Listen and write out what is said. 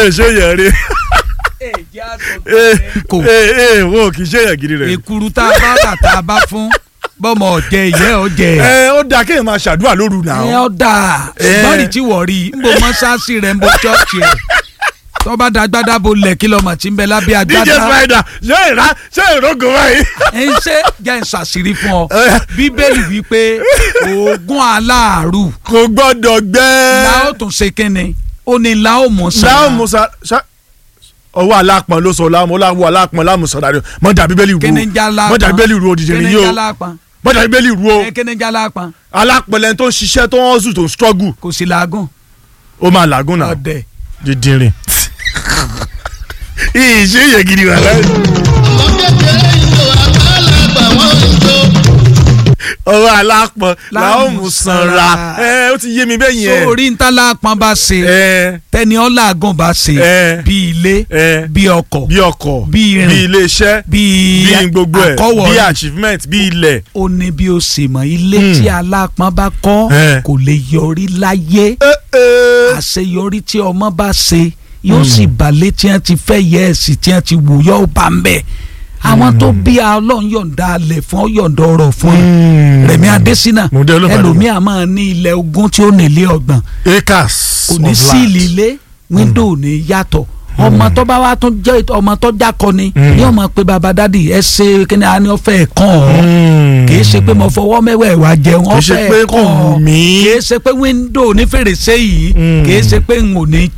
ee ṣé yẹn rí ee kò ee ee wọn ò kì í ṣe yẹn gidi rẹ. èkuru tá a bá rà tá a bá fún bọ́mọ ọ̀jẹ̀ ìyẹ́ ọ̀jẹ̀ ẹ ó dáa kéèyàn máa ṣàdúrà lóru ẹ náà. ọ́ dà ṣùgbọ́n rí tí wọ́n rí ń bo mọ́ṣáàṣì rẹ̀ ń bo ṣọ́ọ̀ṣì rẹ̀ tó bá da agbádá bo lẹ̀ kí lọ́mọ tí ń bẹ lábẹ́ dj agbádá spider ṣé ìrá ṣé ìrógò báyìí. ẹ ń ṣe jẹ́ ń ṣàṣírí fún ọ Ẹ. bíbélì wípé oògùn aláàrú kò gbọ́dọ̀ gbẹ́. la ó tún ṣe kínni ó ní la ó mú sàn láwọn musa ṣá ọwọ́ alápọ̀n ló sọ láwọn ọlọ́wọ́ alápọ̀n lámùsọ̀ dáre mọ̀jà bíbélì ru kíni ń já lápọn mọ̀jà bíbélì ru òdìjẹ́ kíni nìyí ń o já lápọn mọ̀jà bíbélì ru o ẹ kíni ń já lápọn alápọ̀n lẹ́ni tó ń ṣiṣẹ́ tó ń zù tó ń struggle kò sí làágùn ó máa làágùn náà ọ̀dẹ̀ dídìrín. ìṣe yẹ gidi wà láyé. ọwọ́ alápọ̀n làwọn mú sanra ẹ ó ti yé mi bẹ́ẹ̀ yẹn. sórí ń tá lápọn bá ṣe ẹ tẹni ọlágùn bá ṣe ẹ bí ilé ẹ bí ọkọ̀ bí ọkọ̀ bí irin bí iléeṣẹ́ bí bí gbogbo ẹ̀ bí àkọ́wọ̀rí achievement bí ilẹ̀. ó ní bí ó sì mọ̀ ilé Hmm. tí alápọn bá kọ́ Eh. kò lè yọrí láyé ẹ ẹ. àṣeyọrí tí ọmọ bá ṣe yóò sì balẹ̀ tí wọ́n ti fẹ́ yẹ ẹ̀sìn tí wọ́n ti wù yọ bá ń bẹ̀ àwọn tó bí a ọlọ́run yọ̀ǹda alẹ̀ fún ọ yọ̀ǹda ọ̀rọ̀ fún ẹ Rẹ̀mí Adésínà Mo dé Olúbàdàn. ẹlòmíà máa ní ilẹ̀ ogún tí ó nílé ọgbọ̀n acres kò ní of síìlì land. ilé wíńdò ò ní yàtọ̀ ọmọ tó bá wá tún jẹ́ ọmọ tó jákọ ni Mm. ní ọmọ pé baba dádì ẹ ṣe kíni a ní ọfẹ kàn ọ Mm. kì í ṣe pé mo fọwọ́ mẹ́wẹ̀ẹ́ wá jẹun Kì í ṣe ọfẹ pé kò kàn ọ wù mí. kì í ṣe pé wíńdò ní fèrèsé yìí Mm. kì í ṣe pé n ò ní